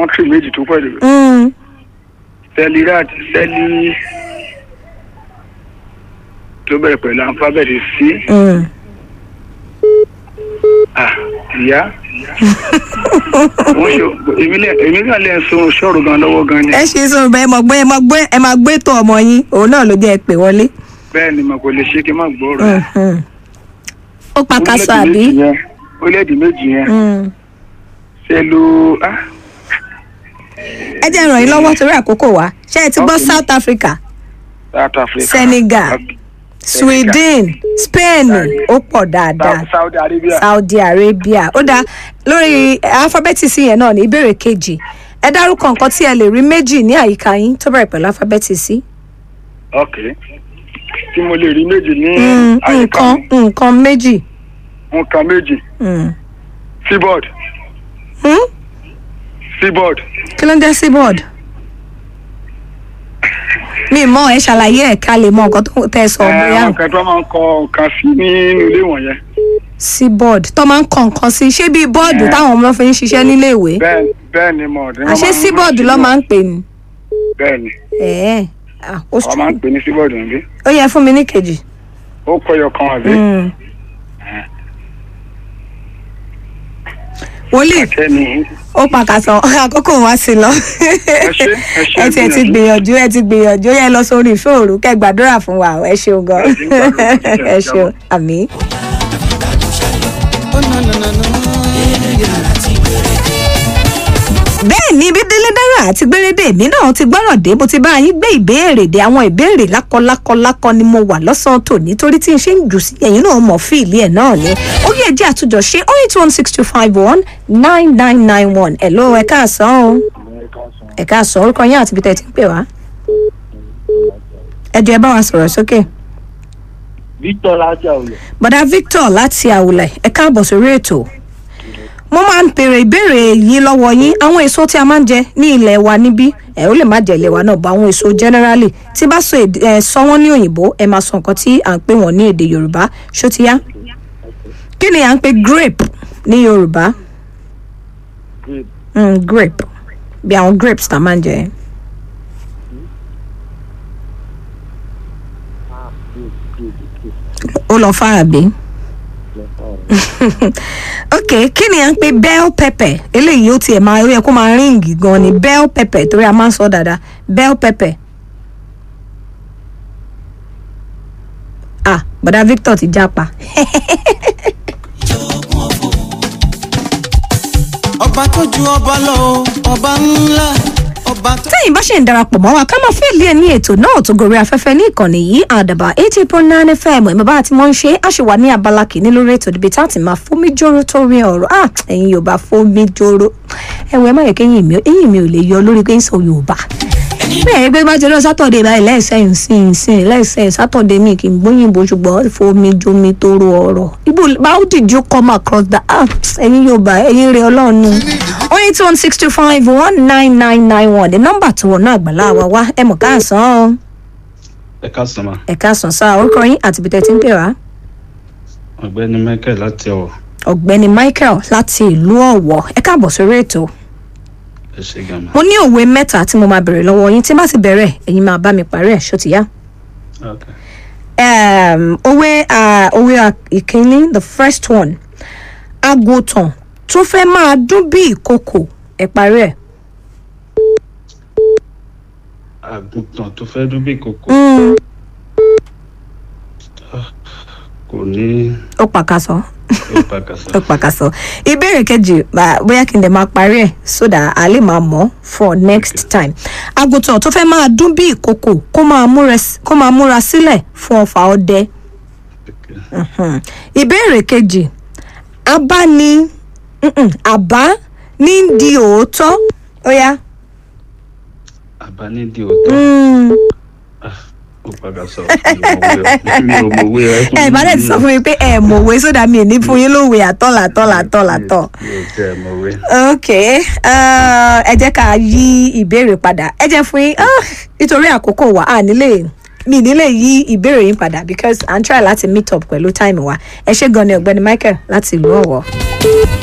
kọ́ńtì méjì tó pẹ̀lú Mm, sẹ́lì rat sẹ́lì tó bẹ̀rẹ̀ pẹ̀lú alifábẹ́ẹ̀tì sí mm. à ìyá wọ́n ṣe èmi lẹ́ èmi náà lẹ́ ń so ṣọ́ọ̀rù gan lọ́wọ́ gan ni ẹ ṣe sọ bẹ́ẹ̀ mọ̀ gbé ẹ máa gbé ẹ máa gbé tó ọmọ yín òun náà ló jẹ́ ẹ pè wọlé. bẹ́ẹ̀ ni mo kò lè ṣe kí n má gbọ́ ọ̀rọ̀ Mhm. ó pa kaṣọ àbí. orílẹ̀-èdè méjì yẹn Mm. sẹ́lù ah ẹ jẹ́ ràn yín lọ́wọ́ torí àkókò wa ṣé ẹ ti gbọ́ Okay. South Africa South Africa Senegal. Okay. Sweden Spain ó pọ̀ dáadáa South- Saudi Arabia Saudi Arabia ó dáa lórí alifábẹ́ẹ̀tì sí yẹn náà ní ìbéèrè kejì ẹ dárúkọ nǹkan tí ẹ lè rí méjì ní àyíká yín tó bẹ̀rẹ̀ pẹ̀lú alifábẹ́ẹ̀tì sí. ok tí mo lè rí méjì ní Mm, àyíká nǹkan mi nǹkan méjì. nǹkan méjì Mm. seaboard Hmm? seaboard kí ló ń jẹ́ seaboard? mi mọ ẹ ṣàlàyé ẹ ká lè mọ nǹkan tó tẹ sọ ẹ bóyá àwọn kan tó máa ń kọ nǹkan sí nínú ilé wọ̀nyẹn seaboard tó máa ń kọ nǹkan sí ṣé bíi bọ́ọ̀dù Eh. táwọn ọmọ fi ń ṣiṣẹ́ nílé ìwé bẹ́ẹ̀ bẹ́ẹ̀ ni mo ọ̀dẹ́ àṣé seaboard ló máa ń pè ní. bẹ́ẹ̀ ni ẹ̀ẹ́ ah, ó wọ́n máa ń pè ní seaboard níbí ó yẹ fún mi ní kejì. ó kọyọ kan àbí Mm. wòlíì kẹ́ni ó pàkàtàn àkókò wá sí lọ ẹ ṣé, ẹ ṣé, ẹ tiẹ̀ ti gbìyànjú ẹ ti gbìyànjú ó yẹ lọ sórí ìṣòro kẹ́ gbàdúrà fún wa ẹ ṣeun gan Ẹ ṣé, gbàdúrà. ẹ ṣeun àmì. bẹ́ẹ̀ ni bí délé dára àti gbérédè mi náà ti gbọ́rọ̀ dé mo ti bá yín gbé ìbéèrè dé àwọn ìbéèrè lákọlákọlákọ ni mo wà lọ́sàn-án tòní torí tí n ṣe ń jù sí ẹ̀yìn náà mọ̀ fíìlì ẹ̀ náà ni ó yẹ jẹ́ àtúnjọ ṣe oh eight one six two five one nine nine nine one ẹ̀ ló ẹ̀ káàsán o ẹ̀ káàsán orúkọ yín àti ibi tẹ́ ẹ ti ń pè wá ẹ jọ̀ọ́ ẹ bá wa sọ̀rọ̀ sókè Victor láti àwùjọ. bọ̀dá Victor láti àwùlẹ̀ ẹ káàbọ̀ sórí ètò mo máa ń bèrè ìbéèrè yìí lọ́wọ́ yín àwọn èso tí a máa ń jẹ ní ilẹ̀ wa níbí ẹ ó lè má jẹ ilẹ̀ wa náà bọ̀ àwọn èso generally tí bá sọ èdè ẹ sọ wọ́n ní òyìnbó ẹ máa sọ nǹkan tí à ń pè wọ́n ní èdè Yorùbá ṣó ti yá kí ni à ń pè grape ní Yorùbá Grape. mm, grape bí àwọn grapes tá a máa ń jẹ Ah, grape, grape, grape. ó lọ fà àbí. ok kí ni à ń pè bell pepper eléyìí ó tiẹ̀ máa ó yẹ kó máa ríǹgì gan ni bell pepper torí a máa ń sọ dáadáa bell pepper. ah bọ̀dá Victor ti jápa ọba tó ju ọba lọ o ọba ńlá ọba tó. tẹ́yìn bá ṣe ń darapọ̀ mọ́ wa ká máa fẹ́ lé ní ètò náà tó gorí afẹ́fẹ́ ní ìkànnì yìí àdàbà eighty point nine fm ìmọ̀ bá ti mọ̀ ń ṣe á ṣe wà ní abala kìíní lórí ètò níbi tá a ti máa fómi jóró tó rí ọ̀rọ̀ ah ẹ̀yin yorùbá fómi jóró ẹ̀wọ̀n ẹ má yẹ kẹ́yìn mi ẹ̀yìn mi ò lè yọ lórí pé ń sọ yorùbá bẹ́ẹ̀ gbé bá jẹ́rọ sátọ̀dé báyìí lẹ́sẹ̀yìn sìn sìn lẹ́sẹ̀yìn sátọ̀dé mi kì í gbóyìnbó ṣùgbọ́n fomi jomi tó ro ọ̀rọ̀ ibo how did you come across that ah ẹ̀yin yorùbá ẹ̀yin rẹ̀ ọlọ́run oh eight one six two five one nine nine nine one ní nọ́mbà tó wọnú àgbàlá wa wá ẹ mọ̀ káàsán o ẹ káàsán ma ẹ káàsán sáà orúkọ yín àti ibi tẹ́ ti ń pè wá ọ̀gbẹ́ni michael láti ọ̀wọ̀ ọ̀gbẹ́ni michael láti ìlú ọ̀wọ̀ ẹ káàbọ̀ sórí ètò ẹ ṣe gan ma mo ní òwe mẹ́ta tí mo máa bẹ̀rẹ̀ lọ́wọ́ yín tí bá ti bẹ̀rẹ̀ ẹ̀yin máa bá mi parí ẹ̀ ṣó ti yá. ok um, òwe uh, òwe uh, ìkíní the first one àgùntàn tó fẹ́ máa dún bí ìkòkò ẹ̀ parí ẹ̀. àgùntàn tó fẹ́ dún bí kòkó Mm, kò ní ó pàkàsọ ó pàkàṣà ó pàkàsọ ìbéèrè kejì bá- bóyá kí n dẹ̀ máa parí ẹ̀ so that a lè máa mọ̀ for next time àgùntàn tó fẹ́ máa dún bí ìkòkò kó máa múra s- kó máa múra sílẹ̀ fún ọfà ọdẹ. Mhm. ìbéèrè kejì abáni mm-mm, àbá ní di òótọ́ ó yá. àbá nídìí òótọ́ Mm. ó pàkàṣà mi ò mọ̀wé rẹ ẹ bá dẹ̀ ti sọ fún mi pé ẹ mọ̀wé sódà mi ò ní fún yín lówe àtọ́ làtọ́ làtọ́ làtọ́. mi ò tẹ ẹ mọ̀wé ok uh, ẹ jẹ́ ká yí ìbéèrè padà ẹ jẹ́ fún yín ah, nítorí àkókò wa à nílé mi nílé yí ìbéèrè yín padà because à ń try láti meet up pẹ̀lú time wa ẹ ṣé gan ni ọ̀gbẹ́ni Michael láti ìlú Ọ̀wọ̀.